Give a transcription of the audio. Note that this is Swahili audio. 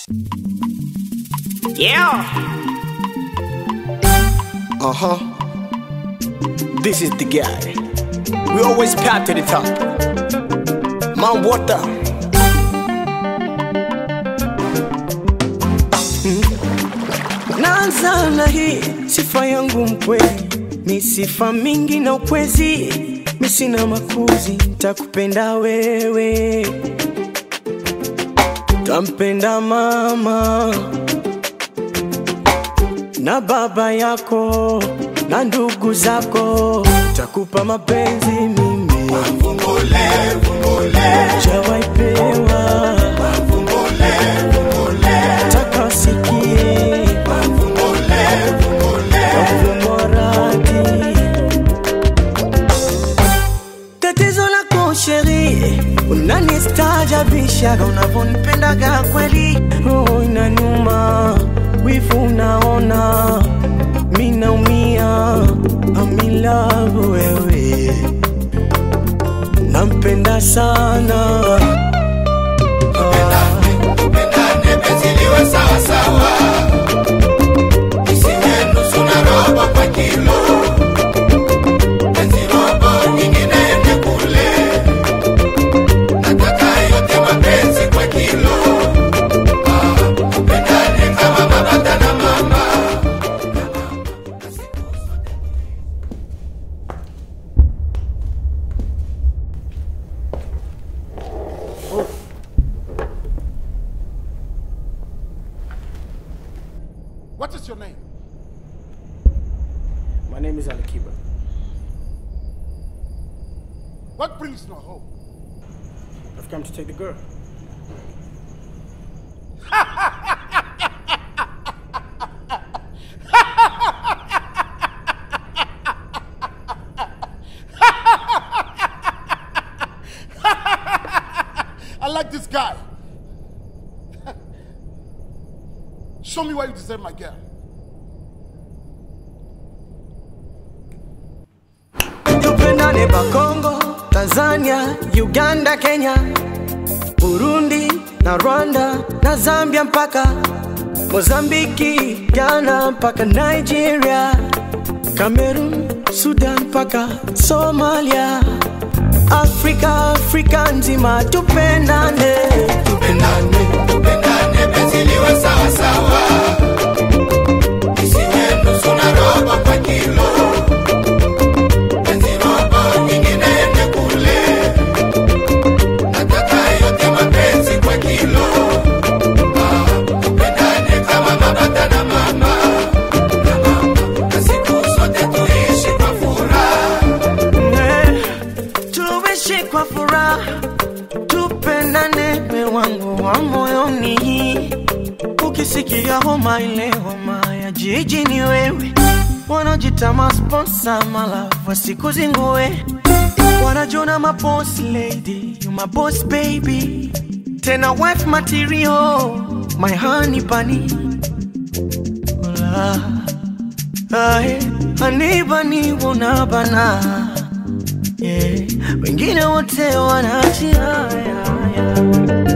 Yeah. Uh huh. This is the guy. We always path to the top. Mount Water. Naanza na hii sifa yangu mkweli, ni sifa mingi na ukwezi, mi sina makuzi, takupenda wewe, tampenda mama na baba yako na ndugu zako, takupa mapenzi mimi jawaipewa taka sikie mradi tatizo lako sheri, unanistaajabishaga unavyonipendaga kweli, roho inaniuma, wivu unaona, mi naumia, amilavu wewe, nampenda sana Tupendane penzi liwe sawa sawa, isiwe nusu na robo kwa kilo. Penzi robo nyingine ende kule, nataka yote mapenzi kwa kilo. Ah, Tupendane kama baba na mama. What is your name? My name is Alikiba. What brings you home? I've come to take the girl. I like this guy. Show me why you deserve my girl. tupendane Bakongo, Tanzania, Uganda, Kenya, Burundi na Rwanda na Zambia mpaka Mozambiki, Ghana mpaka Nigeria, Cameroon, Sudan mpaka Somalia, Afrika, Afrika nzima tupendane, Tupendane, tupendane penzi liwe sawa sawa, isiwe nusu na robo kwa kilo. Penzi robo nyingine ende kule, nataka yote mapenzi kwa kilo. Ah, Tupendane kama baba na mama, na mama, na siku zote tuishi kwa furaha. Eh, tuishi kwa furaha, tupendane me wangu wa moyoni. Ukisikia homa ile homa ya jiji ni wewe, wanaojita masponsa malafu wasikuzingue, wanajona maboss lady, you my boss baby, tena wife material, my honey bunny. Hola. Ae, anibani unabana yeah. Wengine wote wanaachia yeah, yeah.